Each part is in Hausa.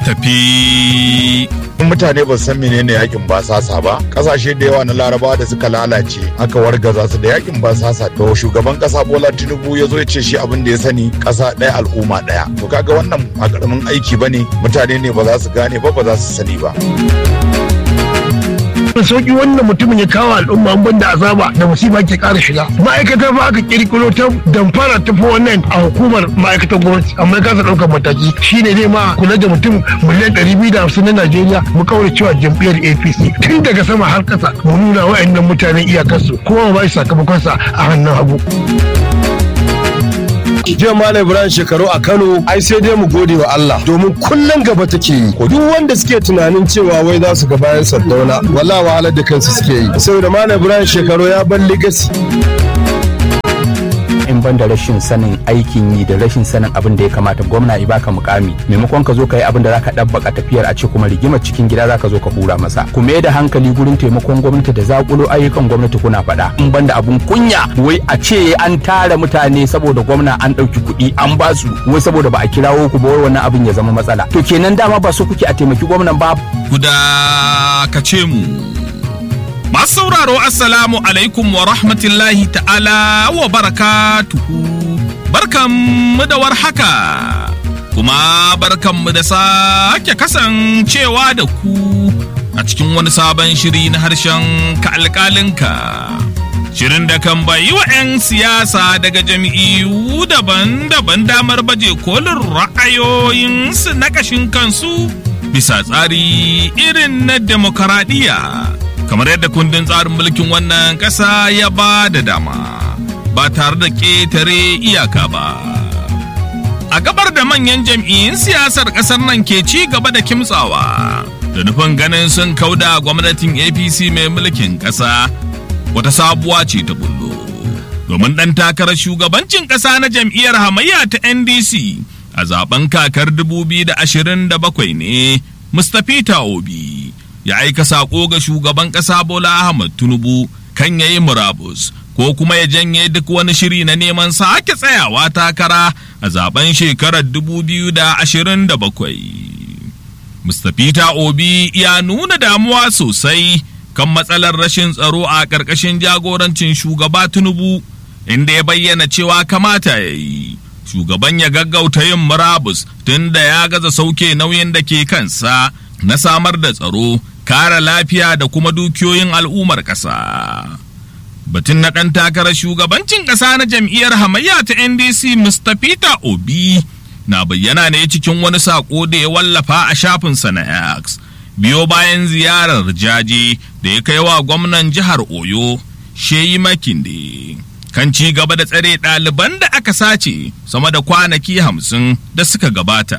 tafi. mutane ba san menene yakin basasa ba kasashe da yawa na larabawa da suka lalace aka wargaza su da yakin basasa to shugaban kasa bola tinubu ya zo ya ce shi abin da ya sani kasa ɗaya al'umma ɗaya to kaga wannan a karamin aiki bane mutane ne ba za su gane ba ba za su sani ba da sauki wannan mutumin ya kawo al'umma an banda azaba da musiba ke kara shiga ma'aikata ba aka kirkiro ta damfara ta fi wannan a hukumar ma'aikatan gwamnati amma ya kasa ɗaukar mataki shine ne ma kula da mutum miliyan ɗari biyu da hamsin na najeriya mu kawai cewa jam'iyyar apc tun daga sama har ƙasa mu nuna wa'annan mutanen iyakarsu kowa ba shi sakamakonsa a hannun hagu. jiya malam ibrahim shekaru a kano ai sai dai mu gode wa allah domin kullum gaba take yi duk wanda suke tunanin cewa wai za su ga bayan sardauna wallahi wahalar da kansu suke yi saboda malam ibrahim shekaru ya bar legacy in ban da rashin sanin aikin yi da rashin sanin abin da ya kamata gwamna ya baka mukami maimakon ka zo ka yi abin da zaka dabbaka tafiyar a ce kuma rigimar cikin gida zaka zo ka hura masa ku mai da hankali gurin taimakon gwamnati da zakulo ayyukan gwamnati kuna faɗa in ban da abun kunya wai a ce an tara mutane saboda gwamna an ɗauki kuɗi an ba su wai saboda ba a kirawo ku ba wai wannan abin ya zama matsala to kenan dama ba so kuke a taimaki gwamnan ba Guda ka ce mu. Masu sauraro Assalamu alaikum wa rahmatullahi ta'ala wa barakatuhu. Barkanmu da warhaka. Kuma barkanmu da sake kasancewa da ku a cikin wani sabon shiri na harshen ka alƙalinka. Shirin da kan bayi wa 'yan siyasa daga jami'u daban-daban damar baje kolin ra'ayoyinsu na ƙashin kansu bisa tsari irin na demokaradiyya. kamar yadda kundin tsarin mulkin wannan ƙasa ya ba da dama ba tare da ƙetare iyaka ba. A gabar da manyan jam'iyyun siyasar ƙasar nan ke ci gaba da kimtsawa da nufin ganin sun kauda gwamnatin APC mai mulkin ƙasa wata sabuwa ce ta bullo. Domin ɗan takarar shugabancin ƙasa na jam'iyyar hamayya ta NDC a zaben kakar 2027 ne Mustapha Obi. ya aika saƙo ga shugaban ƙasa Bola Ahmad Tinubu kan yayi murabus ko kuma ya janye duk wani shiri na neman sake tsayawa takara a zaben shekarar 2027. Mr. Peter Obi ya nuna damuwa sosai kan matsalar rashin tsaro a ƙarƙashin jagorancin shugaba Tinubu inda ya bayyana cewa kamata ya yi. Shugaban ya gaggauta yin murabus tun da ya gaza sauke nauyin da ke kansa na samar da tsaro kare lafiya da kuma dukiyoyin al'ummar ƙasa. Batun na ɗan takarar shugabancin ƙasa na jam'iyyar hamayya ta NDC Mr. Peter Obi na bayyana ne cikin wani saƙo da ya wallafa a shafinsa na X. Biyo bayan ziyarar jaje da ya kai wa gwamnan jihar Oyo, Sheyi Makinde. Kan ci gaba da tsare ɗaliban da aka sace sama da kwanaki hamsin da suka gabata.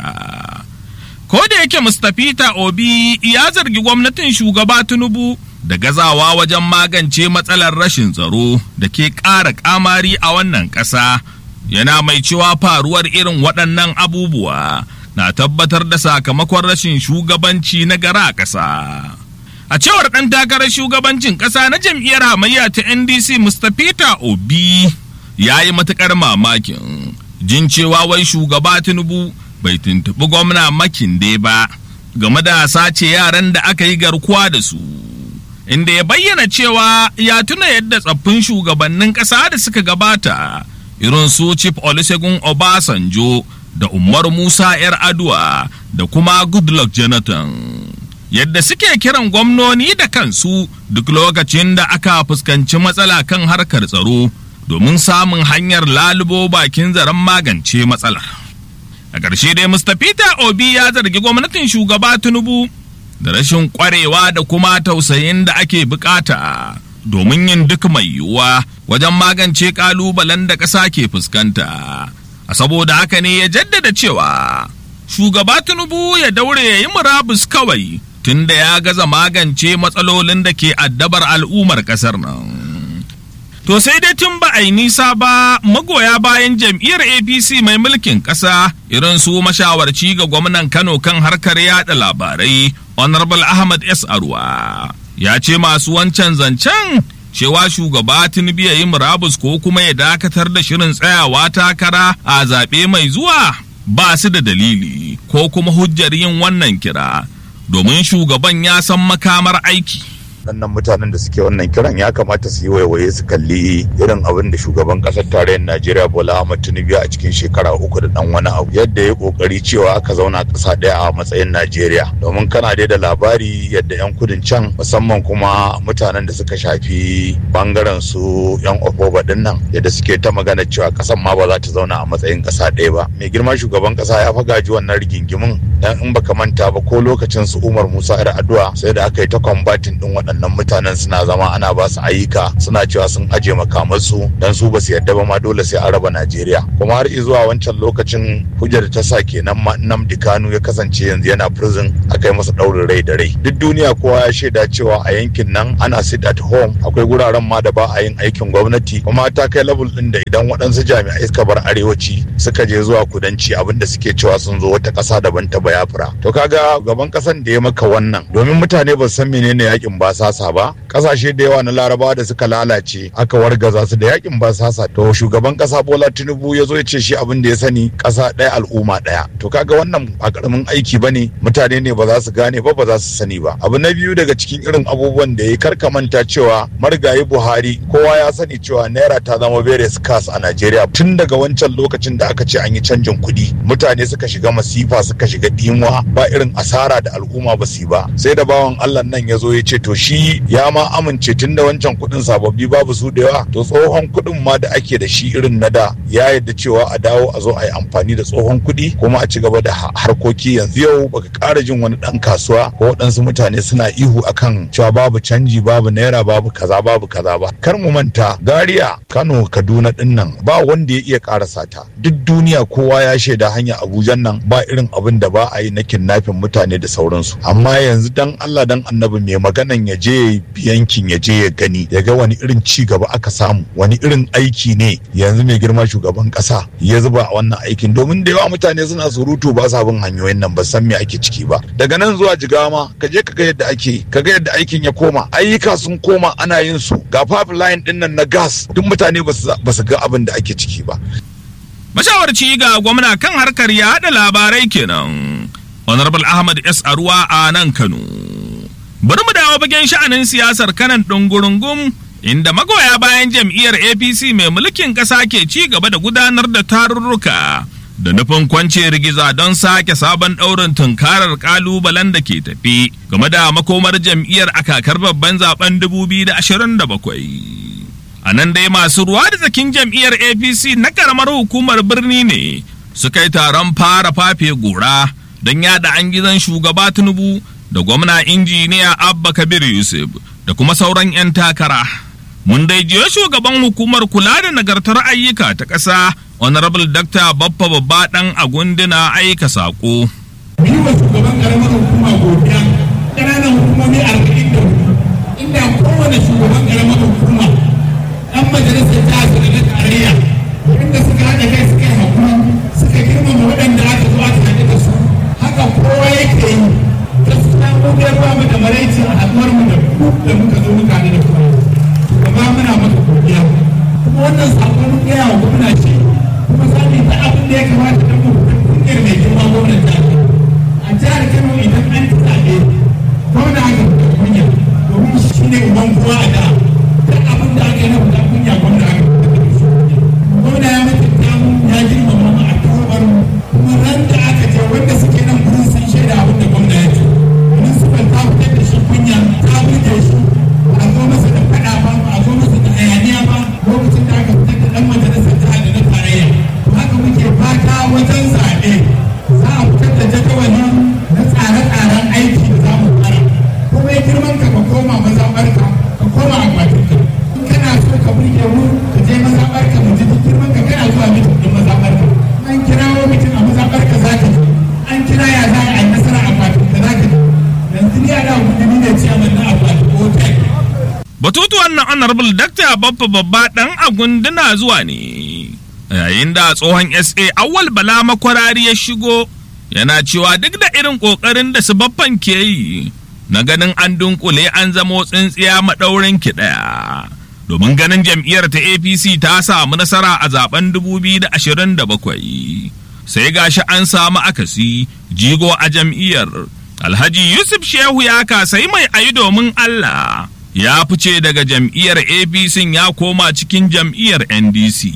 ko da yake Mustapha Obi ya zargi gwamnatin shugaba Tinubu da gazawa wajen magance matsalar rashin tsaro da ke ƙara ƙamari a wannan ƙasa yana mai cewa faruwar irin waɗannan abubuwa na tabbatar da sakamakon rashin shugabanci na gara a ƙasa. A cewar ɗan takarar shugabancin ƙasa na jam'iyyar hamayya ta NDC Mustapha Obi ya yi matuƙar mamakin jin cewa wai shugaba Tinubu bai tuntuɓi gwamna makinde ba game da sace yaran da aka yi garkuwa da su inda ya bayyana cewa ya tuna yadda tsaffin shugabannin ƙasa da suka gabata irin su chief olusegun obasanjo da umar musa yar aduwa da kuma goodluck jonathan yadda suke kiran gwamnoni da kansu duk lokacin da aka fuskanci matsala kan harkar tsaro domin samun hanyar lalubo bakin zaren magance matsalar. a ƙarshe dai Mustapha Obi ya zargi gwamnatin shugaba Tinubu da rashin ƙwarewa da kuma tausayin da ake bukata domin yin duk mai yiwuwa wajen magance ƙalubalen da ƙasa ke fuskanta. A saboda haka ne ya jaddada cewa shugaba Tinubu ya daure ya yi murabus kawai tunda ya gaza magance matsalolin da ke addabar al'ummar ƙasar nan. To sai dai tun ba a yi nisa ba magoya bayan jam'iyyar APC mai mulkin ƙasa irin su mashawarci ga gwamnan Kano kan harkar yada labarai Honorable Ahmad S. Arwa. Ya ce masu wancan zancen cewa shugaba Tinubu ya yi murabus ko kuma ya dakatar da shirin tsayawa takara a zaɓe mai zuwa ba su da dalili ko kuma hujjar yin wannan kira domin shugaban ya san makamar aiki. waɗannan mutanen da suke wannan kiran ya kamata su yi waiwaye su kalli irin abin da shugaban ƙasar tarayyar najeriya bola ahmad tinubu a cikin shekara uku da ɗan wani abu yadda ya ƙoƙari cewa aka zauna ƙasa ɗaya a matsayin najeriya domin kana dai da labari yadda 'yan kudin can musamman kuma mutanen da suka shafi bangaren su 'yan ofoba ɗin nan yadda suke ta magana cewa ƙasar ma ba za ta zauna a matsayin ƙasa ɗaya ba mai girma shugaban ƙasa ya fagaji wannan rigingimin dan in baka manta ba ko lokacin su umar musa yar addu'a sai da aka yi ta kwambatin ɗin waɗannan waɗannan mutanen suna zama ana ba su ayyuka suna cewa sun aje makamansu dan su ba su yarda ba ma dole sai an raba Najeriya kuma har zuwa wancan lokacin hujjar ta sa kenan ma Nnamdi Kanu ya kasance yanzu yana prison aka yi masa ɗaurin rai da rai duk duniya kowa ya shaida cewa a yankin nan ana sit at home akwai guraren ma da ba a yin aikin gwamnati kuma ta kai level ɗin da idan waɗansu jami'ai suka bar arewaci suka je zuwa kudanci abinda suke cewa sun zo wata ƙasa daban ta bayafra to kaga gaban ƙasan da ya maka wannan domin mutane ba su san menene yakin ba sasa ba kasashe da yawa na larabawa da suka lalace aka wargaza su da yakin ba sasa to shugaban kasa bola tinubu ya zo ya ce shi abin da ya sani kasa ɗaya al'umma ɗaya to kaga wannan a karamin aiki bane mutane ne ba za su gane ba ba za su sani ba abu na biyu daga cikin irin abubuwan da ya karka manta cewa marigayi buhari kowa ya sani cewa naira ta zama very scarce a najeriya tun daga wancan lokacin da aka ce an yi canjin kuɗi mutane suka shiga masifa suka shiga dimuwa ba irin asara da al'umma ba su yi ba sai da bawan allah nan ya zo ya ce to shi ya ma amince tun da wancan kuɗin sababbi babu su da yawa to tsohon kuɗin ma da ake da shi irin na da ya yadda cewa a dawo a zo a yi amfani da tsohon kuɗi kuma a ci gaba da harkoki yanzu yau baka ƙara jin wani ɗan kasuwa ko waɗansu mutane suna ihu akan cewa babu canji babu naira babu kaza babu kaza ba kar mu manta gariya kano kaduna ɗin nan ba wanda ya iya ƙarasa ta duk duniya kowa ya shaida hanya abuja nan ba irin abin da ba a yi na kidnapping mutane da sauransu amma yanzu dan allah dan annabi mai maganan ya je yankin ya je ya gani ya ga wani irin ci gaba aka samu wani irin aiki ne yanzu mai girma shugaban kasa ya zuba a wannan aikin domin da yawa mutane suna surutu ba sa bin hanyoyin nan ba san me ake ciki ba daga nan zuwa jigawa ma ka je ka ga yadda ake ka ga yadda aikin ya koma ayyuka sun koma ana yin su ga pipeline din nan na gas duk mutane ba su ga abin da ake ciki ba mashawarci ga gwamna kan harkar yaɗa labarai kenan honorable ahmad s aruwa a nan kano bari mu dawo bagen sha'anin siyasar kanan ɗungurungum inda magoya bayan jam'iyyar apc mai mulkin ƙasa ke ci gaba da gudanar da tarurruka da nufin kwance rigiza don sake sabon ɗaurin tunkarar ƙalubalen da ke tafi game da makomar jam'iyyar a kakar babban zaben 2027 a nan dai masu ruwa da tsakin jam'iyyar apc na ƙaramar hukumar birni ne suka yi taron fara fafe gora don yada an gizon shugaba tinubu da gwamna injiniya abba kabir yusuf da kuma sauran 'yan takara mun dai jiyo shugaban hukumar kula da nagartar ayyuka ta ƙasa honorable dr baffa babba dan agundina aika saƙo. yi wa shugaban karamar hukuma godiya ƙananan hukumomi arba'in da hudu inda kowane shugaban karamar hukuma ɗan majalisar ta su da tarayya inda suka haɗa kai suka yi hakuri suka girmama waɗanda aka zo aka haɗu da su haka kowa yake yi gaskiya mu dai ba mu da maraici a haɗuwar mu da ku da muka zo muka haɗu da ku shugaba muna maka godiya kuma wannan sakon mun gaya wa gwamna ce kuma za mu yi ta abin da ya kamata don mu kungiyar mai girma gwamnan ta a jihar kano idan an ci zaɓe gwamna aka fita kunya domin shi ne uban kowa a da duk abin da aka yi na fita kunya gwamna aka fita da shi gwamna ya mutunta mu ya girmama mu a kawar mu kuma ran da aka je wanda suke nan gurin sun shaida abin da gwamna ya ce municipal ta fitar da shi kunya ta burge shi a zo masa da faɗa ba a zo masa da hayaniya ba lokacin da aka fitar da ɗan majalisar jihar da na tarayya haka muke fata wajen zaɓe za a fitar da jadawali na tsare-tsaren aiki da za mu fara kuma ya girman ka ka koma mazaɓarka ka koma akwatinka in kana so ka burge mu ka je mazaɓarka mu ji girman ka kana zuwa mitin ɗin mazaɓarka an kirawo mitin a mazaɓarka za ka ji an kira ya za a yi nasara a akwatinka za ka ji yanzu ni a da gudu ne ciyaman na akwatin hotel Batutuwan na honorable Dr. Baffa babba ɗan agunduna zuwa ne. Yayin da tsohon SA awal bala makwarari ya shigo yana cewa duk da irin ƙoƙarin da su baffan ke yi na ganin an dunkule an zamo tsintsiya maɗaurin ki ɗaya. Domin ganin jam'iyyar ta APC ta samu nasara a zaben 2027. sai gashi an samu akasi jigo a jam'iyyar alhaji yusuf shehu ya kasai mai ayi domin allah ya fice daga jam'iyyar apc ya koma cikin jam'iyyar ndc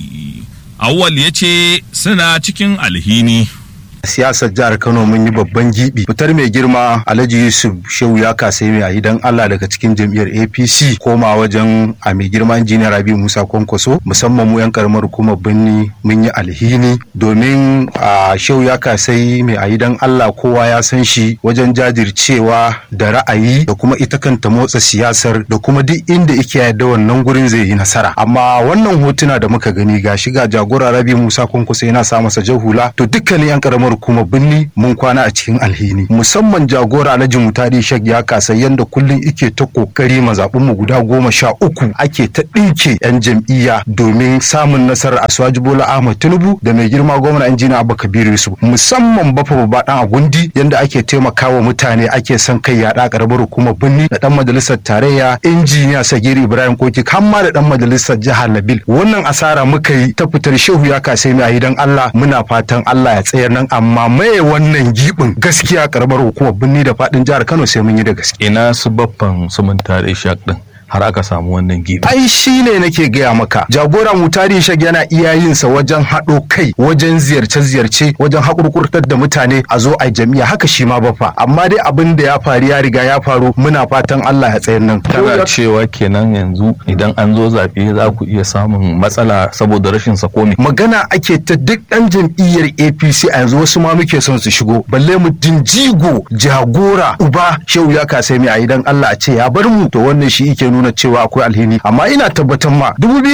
awwal ya ce suna cikin alhini siyasar jihar Kano mun yi babban gibi fitar mai girma Alhaji Yusuf Shehu ya kasa mai a idan Allah daga cikin jam'iyyar APC koma wajen a mai girma injiniya Rabi Musa Kwankwaso musamman mu yan karamar hukumar Birni mun yi alhini domin a Shehu ya kasa mai a idan Allah kowa ya san shi wajen jajircewa da ra'ayi da kuma ita kanta motsa siyasar da kuma duk inda yake yadda wannan gurin zai yi nasara amma wannan hotuna da muka gani ga shiga jagora Rabi Musa Kwankwaso yana sa masa jahula to dukkanin yan karamar kuma binni mun kwana a cikin alhini musamman jagora alhaji mutari shek ya kasa yanda kullum ike ta kokari mazaɓin mu guda goma sha uku ake ta ɗinke yan jam'iyya domin samun nasarar asuwaji bola ahmad tinubu da mai girma gwamna injina abba kabiru yusuf musamman bafa babba dan agundi yanda ake taimakawa mutane ake son kai yaɗa karamar hukumar binni da dan majalisar tarayya injiniya sagiri ibrahim koki har ma da dan majalisar jihar nabil wannan asara muka yi ta fitar shehu ya kasa mai a gidan allah muna fatan allah ya tsayar nan amma maye wannan gibin gaskiya karamar hukumar birni da fadin jihar Kano sai mun yi da gaske. ina su baffan su mun tare shak din har aka samu wannan gibi Ai shi ne nake gaya maka jagora mutari shag yana iya yin sa wajen haɗo kai wajen ziyarce-ziyarce wajen haƙurƙurtar da mutane a zo a jami'a haka shi ma bafa amma dai abin da ya faru ya riga ya faru muna fatan Allah ya tsayar nan. kana cewa kenan yanzu idan an zo zaɓe za ku iya samun matsala saboda rashin sakomi magana ake ta duk ɗan jam'iyyar APC a yanzu wasu ma muke son su shigo balle mu jinjigo jagora uba shehu ya kasa mai a idan Allah a ce ya bar mu to wannan shi yake nuna cewa akwai alhini amma ina tabbatar ma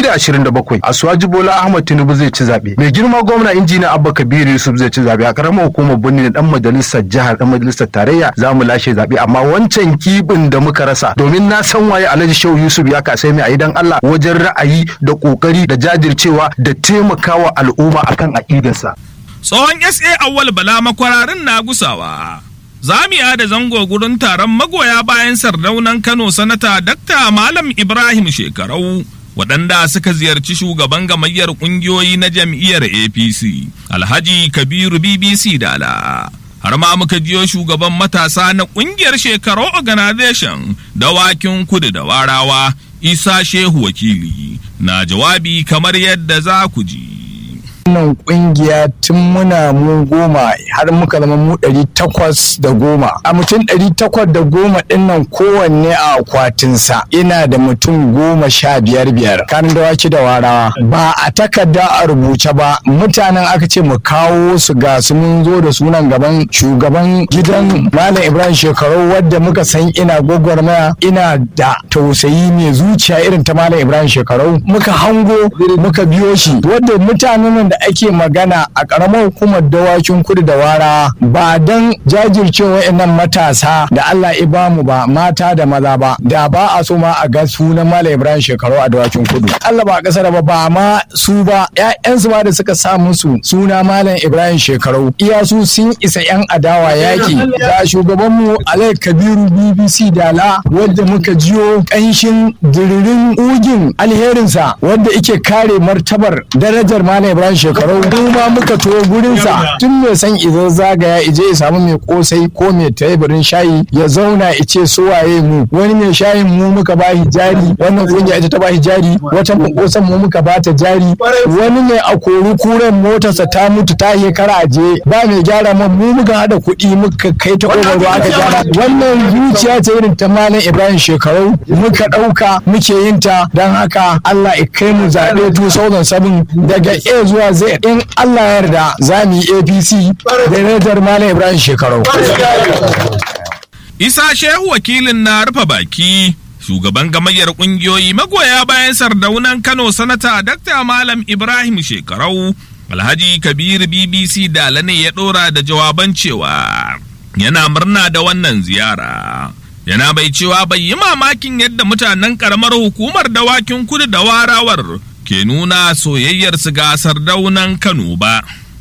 2027 Asuwaji Bola Ahmad Tinubu zai ci zabe mai girma gwamna injiniya Abba Kabiru Yusuf zai ci zabe a karamar hukumar Birni da dan majalisar jihar dan majalisar tarayya za mu lashe zabe amma wancan kibin da muka rasa domin na san waye Alhaji Shehu Yusuf ya kasa mai a idan Allah wajen ra'ayi da kokari da jajircewa da taimakawa al'umma akan aƙidarsa. tsohon sa awwal bala makwararin na gusawa zamiya da zango gurin taron magoya bayan sardaunan kano sanata dakta malam ibrahim shekarau waɗanda suka ziyarci shugaban gamayyar ƙungiyoyi na jam'iyyar apc alhaji kabiru bbc dala har ma muka jiyo shugaban matasa na ƙungiyar shekaru organization dawakin kudu da warawa isa shehu wakili na jawabi kamar yadda za ku ji wannan kungiya tun muna mu goma har muka zama mu ɗari takwas da goma a mutum ɗari takwas da goma ɗin nan kowanne a akwatinsa ina da mutum goma sha biyar biyar kan dawaki da warawa ba a takarda a rubuce ba mutanen aka ce mu kawo su ga su mun zo da sunan gaban shugaban gidan malam ibrahim shekaru wadda muka san ina gwagwarmaya ina da tausayi mai zuciya irin ta malam ibrahim shekaru muka hango muka biyo shi wadda mutanen da ake magana a ƙaramar hukumar dawakin kudu da wara ba don jajircewa wa'annan matasa da Allah ya bamu ba mata da maza ba da ba a so ma a ga sunan Malam Ibrahim shekaru a dawakin kudu Allah ba kasar ba ba ma su ba ƴaƴansu ba da suka sa musu suna Malam Ibrahim shekaru iya su sun isa ƴan adawa yaki da shugabanmu Alai Kabiru BBC Dala wadda muka jiyo ƙanshin diririn ugin alherinsa wadda ike kare martabar darajar Malam Ibrahim shekaru kuma muka to gurinsa tun mai san izo zagaya ije ya samu mai kosai ko mai teburin shayi ya zauna ice su waye mu wani mai shayin mu muka ba jari wannan kungiya ita ta ba jari wata mai kosan mu muka ba ta jari wani mai akoru kuren motarsa ta mutu ta shekara aje ba mai gyara mu mu muka hada kuɗi muka kai ta ƙofar ruwa aka gyara wannan zuciya ce irin ta malam Ibrahim shekaru muka ɗauka muke yin ta don haka Allah ya kai mu zaɓe 2007 daga A zuwa Z in Allah ya yarda za mu yi APC da Radar Malam Ibrahim shekaru. Isa Shehu wakilin na rufe baki shugaban gamayyar kungiyoyi magoya bayan sardaunan Kano sanata Dr. Malam Ibrahim Shekarau Alhaji Kabir BBC Dala ne ya ɗora da jawaban cewa yana murna da wannan ziyara. Yana bai cewa bai yi mamakin yadda mutanen ƙaramar hukumar dawakin kudu da warawar ke nuna soyayyarsu ga sardaunan Kano ba.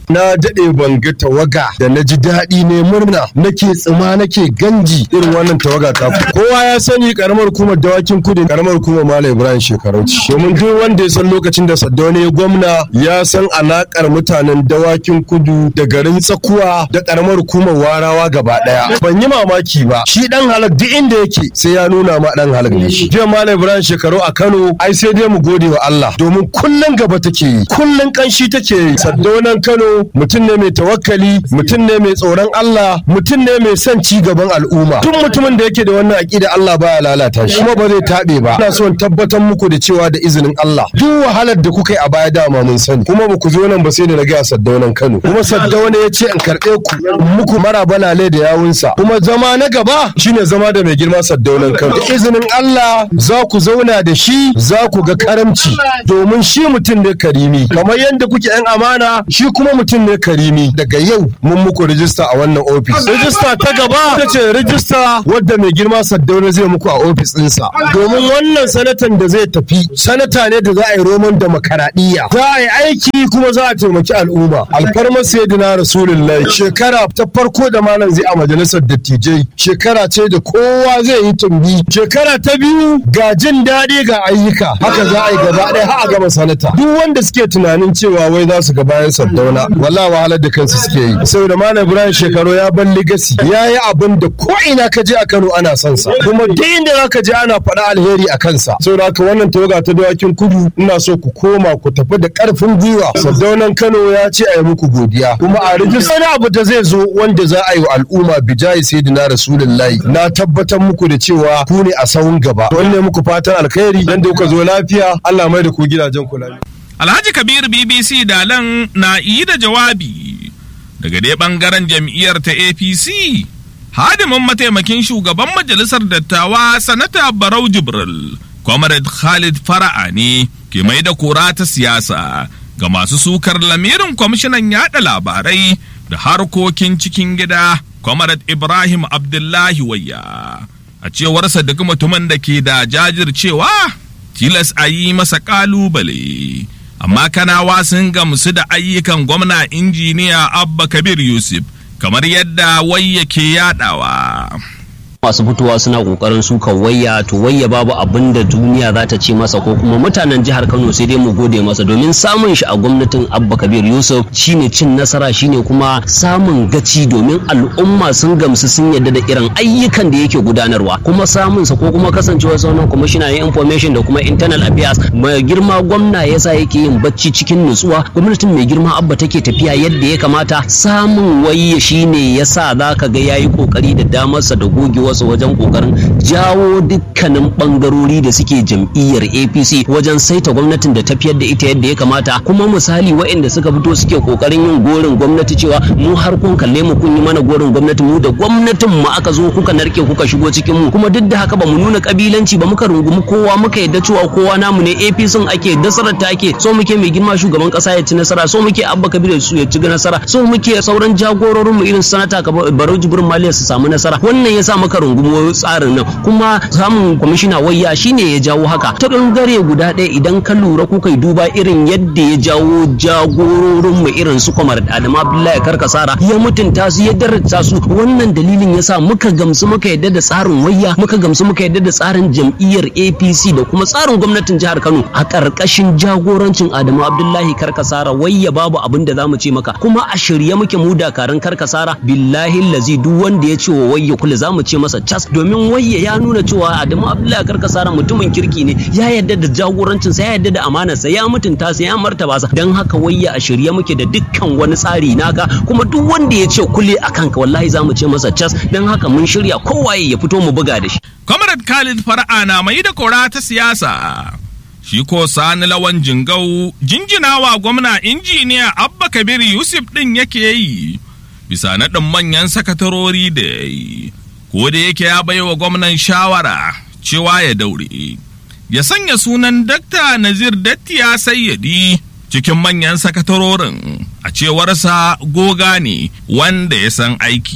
na daɗe ban ga tawaga da na ji daɗi ne murna nake tsima nake ganji irin wannan tawaga ta kowa ya sani karamar hukumar dawakin kudu karamar hukumar malam ibrahim shekarauci domin duk wanda ya san lokacin da saddaune ya gwamna ya san alakar mutanen dawakin kudu da garin tsakuwa da karamar hukumar warawa gaba ɗaya ban yi mamaki ba shi dan halak duk inda yake sai ya nuna ma dan halak ne shi jiya malam ibrahim shekaru a kano ai sai dai mu gode wa allah domin kullum gaba take yi kullum kanshi take yi saddaunan kano mutum ne mai tawakkali mutum ne mai tsoron Allah mutum ne mai son ci gaban al'umma duk mutumin da yake da wannan aqida Allah baya lalata shi kuma ba zai tabe ba ina so in tabbatar muku da cewa da izinin Allah duk wahalar da kuka yi a baya dama mun sani kuma ba ku zo nan ba sai da na ga saddaunan Kano kuma saddauna ya ce in karɓe ku muku mara balale da yawunsa kuma zama na gaba shine zama da mai girma saddaunan Kano da izinin Allah za ku zauna da shi za ku ga karamci domin shi mutum ne karimi kamar yadda kuke yan amana shi kuma mutum ne karimi daga yau mun muku rijista a wannan ofis rijista ta gaba ta ce rijista wadda mai girma saddauna zai muku a ofis ɗinsa domin wannan sanatan da zai tafi sanata ne da za a yi roman demokaradiyya za a yi aiki kuma za a taimaki al'umma alfarmar sayyidina rasulullahi shekara ta farko da malam zai a majalisar dattijai shekara ce da kowa zai yi tumbi shekara ta biyu ga jin daɗi ga ayyuka haka za a yi gaba ɗaya har a gama sanata duk wanda suke tunanin cewa wai za su ga bayan saddauna wallahi wahalar da kansu suke yi saboda malam ibrahim shekaru ya ban ligasi ya yi abin da ko ina ka je a kano ana son sa kuma duk inda za ka je ana faɗa alheri a kansa saboda haka wannan tawaga ta dawakin kudu ina so ku koma ku tafi da ƙarfin gwiwa saddaunan kano ya ce a yi muku godiya kuma a rijista wani abu da zai zo wanda za a yi wa al'umma bijayi sayyidina rasulullahi na tabbatar muku da cewa ku ne a sahun gaba don ne muku fatan alkhairi dan da kuka zo lafiya Allah mai da ku gidajen ku lafiya Alhaji Kabir BBC Dalan na yi da jawabi daga dai bangaren jam'iyyar ta APC. Hadimin mataimakin shugaban majalisar dattawa sanata Barau Jibril, Comrade Khalid Fara'a ne ke mai da kora ta siyasa ga masu sukar lamirin kwamishinan yada labarai da harkokin cikin gida Comrade Ibrahim Abdullahi Wayya. A cewarsa duk mutumin da ke da jajircewa tilas a yi masa kalubale. amma kanawa sun gamsu da ayyukan gwamna injiniya abba kabir yusuf kamar yadda wai yake yadawa masu fitowa suna kokarin suka wayya to wayya babu abin da duniya za ta ce masa ko kuma mutanen jihar Kano sai dai mu gode masa domin samun shi a gwamnatin Abba Kabir Yusuf shine cin nasara shine kuma samun gaci domin al'umma sun gamsu sun yadda da irin ayyukan da yake gudanarwa kuma samun sa ko kuma kasancewa sauran kwamishina ya information da kuma internal affairs mai girma gwamna yasa yake yin bacci cikin nutsuwa gwamnatin mai girma Abba take tafiya yadda ya kamata samun wayya shine yasa zaka ga yayi kokari da damarsa da gogewa wasu wajen kokarin jawo dukkanin bangarori da suke jam'iyyar apc wajen saita gwamnatin da tafiyar da ita yadda ya kamata kuma misali waɗanda suka fito suke kokarin yin gorin gwamnati cewa mu har kun kalle mu kun yi mana gorin gwamnati mu da gwamnatin mu aka zo kuka narke kuka shigo cikin mu kuma duk da haka ba mu nuna kabilanci ba muka rungumi kowa muka yadda cewa kowa namu ne apc ake nasarar ta ake so muke mai girma shugaban kasa ya ci nasara so muke abba kabir su ya ci nasara so muke sauran jagororin mu irin sanata barau jibrin maliya su samu nasara wannan yasa muka rungumo tsarin nan kuma samun kwamishina wayya shine ya jawo haka ta bangare guda ɗaya idan ka lura kuka yi duba irin yadda ya jawo jagororin mu irin su kwamar Adamu Abdullahi Karkasara ya mutunta su ya daraja su wannan dalilin yasa muka gamsu muka yadda da tsarin wayya muka gamsu muka yadda da tsarin jam'iyyar APC da kuma tsarin gwamnatin jihar Kano a ƙarƙashin jagorancin Adamu Abdullahi Karkasara wayya babu abin da zamu ce maka kuma a shirye muke mu dakarun Karkasara billahi lazi duk wanda ya ce wa wayya kula zamu ce masa cas domin wayya ya nuna cewa Adamu Abdullahi Karkasara mutumin kirki ne ya yadda da jagorancinsa ya yadda da amanarsa ya mutunta sa ya martaba sa don haka wayya a shirye muke da dukkan wani tsari naka kuma duk wanda ya ce kule a kanka wallahi za mu ce masa cas don haka mun shirya kowaye ya fito mu buga da shi. Comrade Khalid Fara'a na mai da kora ta siyasa. Shi ko sani lawan jingau jinjinawa gwamna injiniya Abba Kabir Yusuf ɗin yake yi bisa naɗin manyan sakatarori da ya yi. Ko da yake ya baiwa gwamnan shawara cewa ya daure. Ya sanya sunan Dakta Nazir Dattiya Sayyadi cikin manyan sakatarorin a cewarsa goga ne wanda ya san aiki.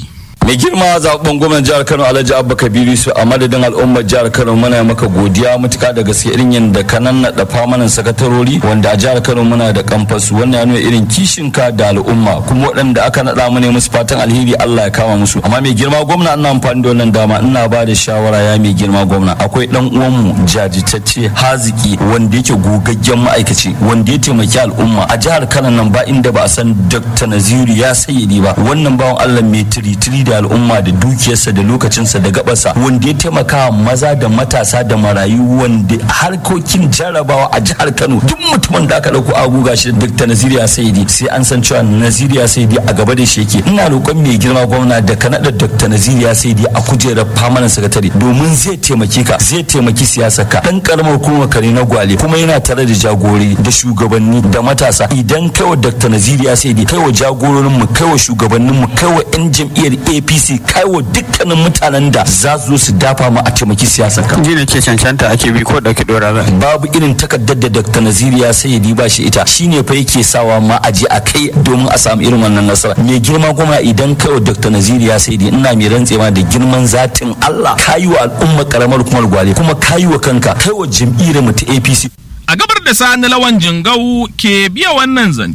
mai girma zaɓen gwamnan jihar kano alhaji abba kabiru su a madadin al'ummar jihar kano muna maka godiya mutuka da gaske irin yadda ka nannaɗa famanan sakatarori wanda a jihar kano muna da kamfasu wannan ya nuna irin kishinka da al'umma kuma waɗanda aka naɗa mu ne musu fatan alheri allah ya kama musu amma mai girma gwamna ina amfani da wannan dama ina ba da shawara ya mai girma gwamna akwai ɗan uwanmu jajitacce haziki wanda yake gogaggen ma'aikaci wanda ya taimaki al'umma a jihar kano nan ba inda ba a san dr naziru ya sayyadi ba wannan bawan allah mai tiritiri da al'umma da dukiyarsa da lokacinsa da gabarsa wanda ya taimaka maza da matasa da marayu wanda harkokin jarabawa a jihar kano duk mutumin da aka dauko aguga shi dr naziriya saidi sai an san cewa naziriya saidi a gaba da shi yake ina roƙon mai girma gwamna da ka naɗa dr naziriya saidi a kujerar famanan sakatare domin zai taimake ka zai taimaki siyasar ka dan karamar kuma kare na gwale kuma yana tare da jagori da shugabanni da matasa idan kai wa dr naziriya saidi kai wa jagororin mu kai wa shugabannin mu kai wa yan jam'iyyar apc kai wa dukkanin mutanen da za su zo su dafa mu a taimaki siyasar ka ji ne ke cancanta ake bi ko dauki dora za babu irin takardar da dr naziriya saidi ba shi ita shine fa yake sawa ma a je a kai domin a samu irin wannan nasara mai girma kuma idan kai wa dr naziriya saidi ina mai rantsewa da girman zatin allah kayi wa al'umma karamar kuma gwale kuma kayi wa kanka kai wa jam'iyyar mu ta apc a gabar da sani lawan jingau ke biya wannan zance